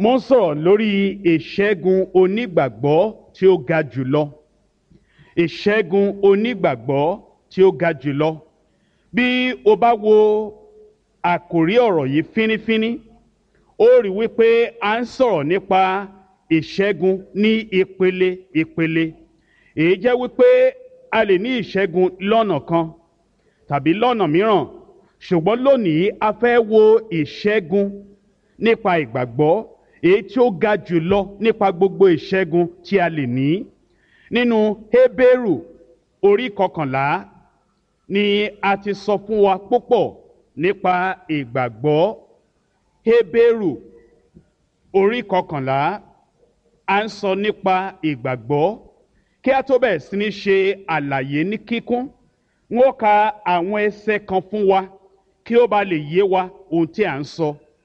mo ń sọ̀rọ̀ lórí ìṣẹ́gun onígbàgbọ́ tí ó ga jùlọ ìṣẹ́gun onígbàgbọ́ tí ó ga jùlọ bí o bá wo àkòrí ọ̀rọ̀ yìí fínífíní ó rí wípé a ń sọ̀rọ̀ nípa ìṣẹ́gun ní ìpele ìpele èyí jẹ́ wípé a lè ní ìṣẹ́gun lọ́nà kan tàbí lọ́nà mìíràn ṣùgbọ́n lónìí a fẹ́ wo ìṣẹ́gun nípa ìgbàgbọ́ èyí tí ó ga jùlọ nípa gbogbo ìṣẹ́gun tí a lè ní nínú Hébérù orí kọkànlá ni a ti sọ fún wa púpọ̀ nípa ìgbàgbọ́ Hébérù orí kọkànlá a ń sọ nípa ìgbàgbọ́ kí a tó bẹ̀rẹ̀ sí ní ṣe àlàyé ní kíkún n ó ka àwọn ẹsẹ̀ kan fún wa kí ó ba lè yé wa ohun tí a ń sọ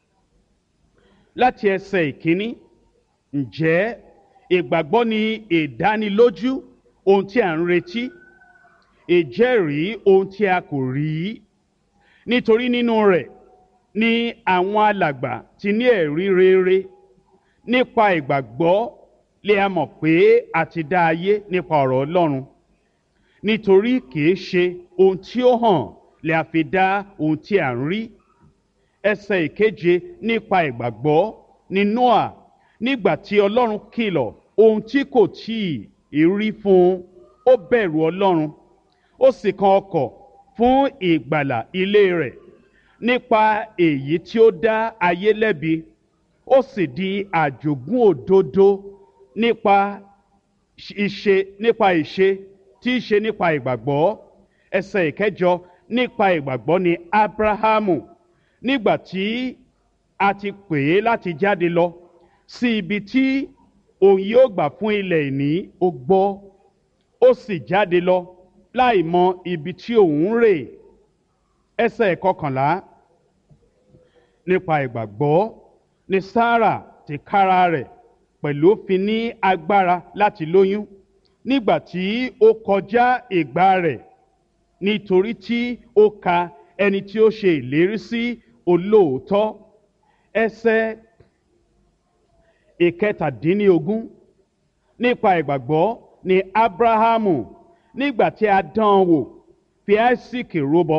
láti ẹsẹ̀ ìkíní ǹjẹ́ ìgbàgbọ́ ni ìdánilójú ohun tí a ń retí ìjẹ́rìí ohun tí a kò rí nítorí nínú rẹ̀ ni àwọn alàgbà ti ní ẹ̀rí rere nípa ìgbàgbọ́ lè a mọ̀ pé a ti dá ayé nípa ọ̀rọ̀ Ọlọ́run nítorí kìí ṣe ohun tí ó hàn lè a fi dá ohun tí a ń rí ẹsẹ̀ ìkeje nípa ìgbàgbọ́ ní Noah nígbà tí Ọlọ́run kìlọ̀ ohun tí kò tíì rí fún un ó bẹ̀rù Ọlọ́run ó sì kan ọkọ̀ fún ìgbàlà ilé rẹ̀ nípa èyí tí ó dá ayé lẹ́bi ó sì di àjogún òdodo nípa ìṣe nípa ìṣe tí í ṣe nípa ìgbàgbọ́ ẹsẹ̀ ìkẹjọ nípa ìgbàgbọ́ ni Ábráhámù nígbà tí a ti pè é láti jáde lọ sí ibi tí òun yóò gbà fún ilẹ̀ ìní ó gbọ́ ó sì jáde lọ láì mọ ibi tí òun ń rè ẹsẹ̀ ìkọkànlá nípa ìgbàgbọ́ ni Sárà tìkára rẹ̀ pẹ̀lú fi ní agbára láti lóyún nígbà tí ó kọjá ìgbà rẹ̀ nítorí tí ó ka ẹni tí ó ṣe ìlérí sí olóòótọ́ ẹsẹ̀ ìkẹtàdínlógún nípa ìgbàgbọ́ ni Ábráhámù nígbà tí a dán an wò fi Áísíkì rúbọ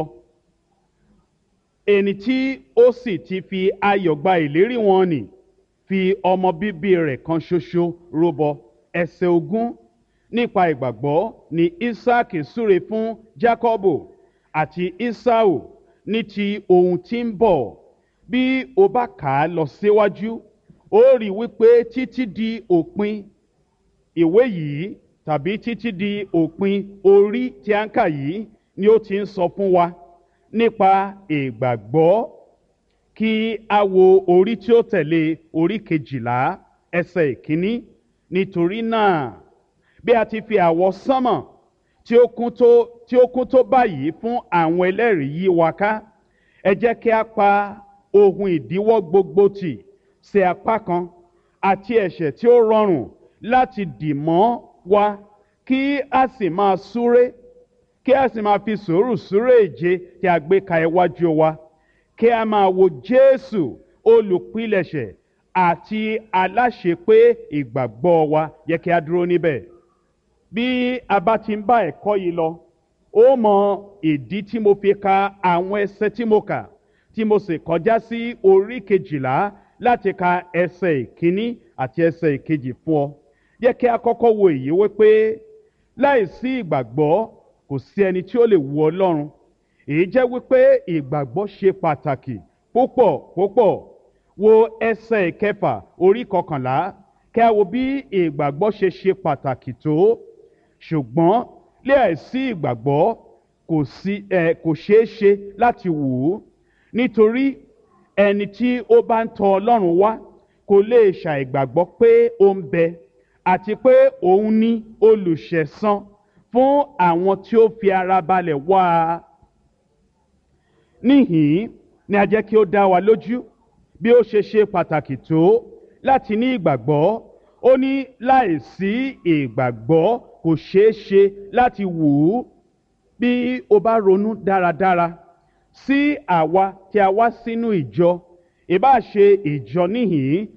ẹni tí ó sì ti fi ayọ̀ gba ìlérí wọn nì fi ọmọ bíbí rẹ̀ kan ṣoṣo rúbọ ẹsẹ̀ ogún nípa ìgbàgbọ́ ni Ísáàkì súre fún Jákọ́bù àti Ísáù ní ti ohun tí ń bọ̀ bí o bá kà á lọ síwájú ó rí wípé títí di òpin ìwé yìí tàbí títí di òpin orí tí a ń kà yìí ni ó ti ń sọ fún wa nípa ìgbàgbọ́ kí a wo orí tí ó tẹ̀lé orí kejìlá ẹsẹ̀ ìkíní nítorí náà bí a ti fi àwọ̀ sánmọ̀ tí ó kún tó tí ó kún tó báyìí fún àwọn ẹlẹ́rìí yí wa ká ẹ jẹ́ kí a pa ohun ìdíwọ́ gbogbo tì sí apá kan àti ẹ̀ṣẹ̀ tí ó rọrùn láti dì mọ́ wa kí a sì máa súré kí a sì máa fi sùúrù súré ìje tí a gbé ka iwájú wa kí a máa wo Jésù olùpilẹ̀ṣẹ̀ àti aláṣepé ìgbàgbọ́ wa yẹ kí a dúró níbẹ̀ bí a bá ti ń bá ẹ̀kọ́ yìí lọ ó mọ ìdí tí mo fi ka àwọn ẹsẹ̀ tí mo kà tí mo sì kọjá sí orí kejìlá láti ka ẹsẹ̀ ìkíní àti ẹsẹ̀ ìkejì fún ọ yẹ kí a kọ́kọ́ wo èyí wípé láìsí ìgbàgbọ́ kò sí ẹni tí ó lè wu Ọlọ́run èyí jẹ́ wípé ìgbàgbọ́ ṣe pàtàkì púpọ̀ púpọ̀ wo ẹsẹ̀ ìkẹfà orí kọkànlá kí a wo bí ìgbàgbọ́ ṣe ṣe pàtàkì tó ṣùgbọ́n láìsí ìgbàgbọ́ kò sí ẹ kò ṣeé ṣe láti wù ú nítorí ẹni tí ó bá ń tọ Ọlọ́run wá kò lè ṣàìgbàgbọ́ pé ó ń bẹ àti pé òun ní olùṣẹ̀san fún àwọn tí ó fi ara balẹ̀ wá a. níhìn-ín ni a jẹ́ kí ó dá wa lójú bí ó ṣe ṣe pàtàkì tó láti ní ìgbàgbọ́ ó ní láìsí ìgbàgbọ́ kò ṣeé ṣe láti wù ú bí o bá ronú dáradára sí àwa tí a wá sínú ìjọ ìbá ṣe ìjọ níhìn